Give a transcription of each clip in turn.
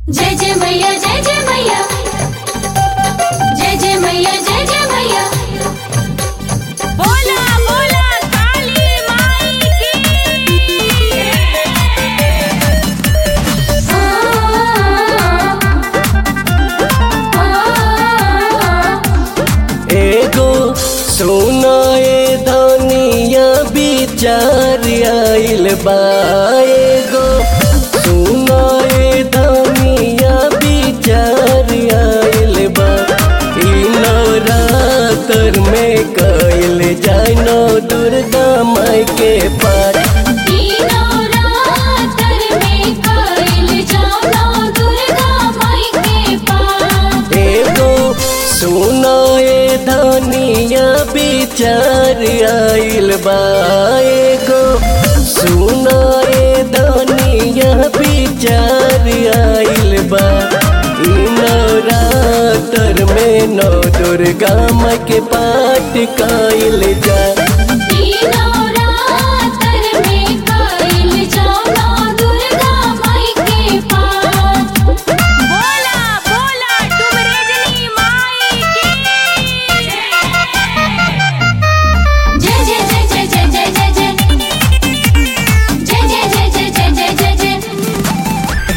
जय जय मैया जय जय मैया जय जय मैया जय जय मैया बोला बोला काली माई की एगो सुनाए धनिया विचार आइल बा एगो सुनाए धनिया विचार आइल बा ई नवरात्र में कइल जाय नौ दुर्गा माई के पाठ तीनों रातर में कइल जाओ दुर्गा माई के पास एगो सुनाए धनिया विचार आइल बा एगो सुनाए धनिया विचार आइल बा ई नवरात्र में नौ दुर्गा माँ के पाठ काइल जा तीनों रातर में कइल जाओ दुर्गा माई के पास बोला बोला डुमरेजनी माई की जय जय जय जय जय जय जय जय जय जय जय जय जय जय जय जय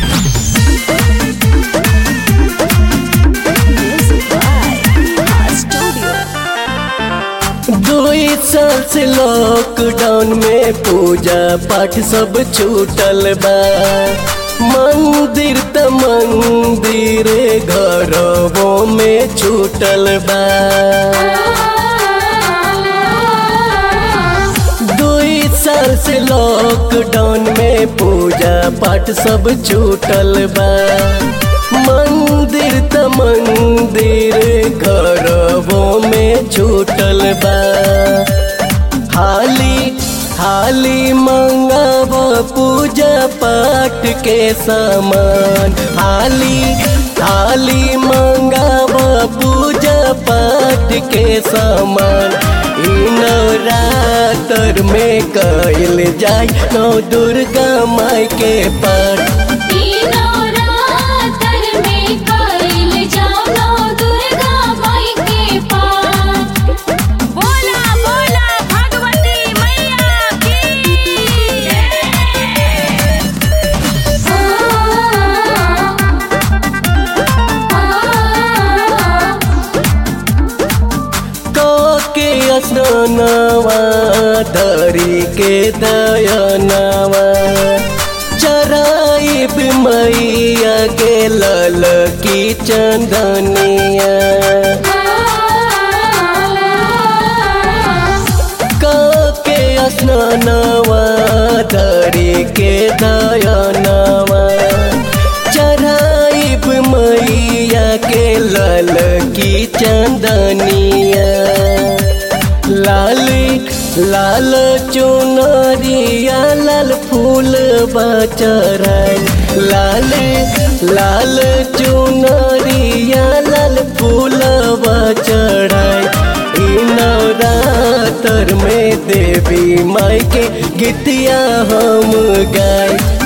दुई साल से लॉकडाउन में पूजा पाठ सब छूटल बा मंदिर त मंदिर घरवों में छूटल बा दुई साल से लॉकडाउन में पूजा पाठ सब छूटल बा मंदिर त मंदिर घरवों में छूटल बा हाली हाली मंगाव पूजा पाठ के सामान हाली हाली मंगाव पूजा पाठ के सामान ई नवरात्र में कइल जाय नौ दुर्गा माई के पाठ तीनों रातर में कइल जाओ दुर्गा माई के पास बोला बोला भगवती मैया की के स्नानवा धरी के दयनवा चराइब मैया के लल की चंदनिया के स्नानवा धरी के दयनवा चराइब मैया के लल की चंदनिया लाल लाल चुनरिया लाल फूल बचराय लाल लाल चुनरिया लाल फूल बचराय ई नवरात्र में देवी माई के गीतिया हम गाय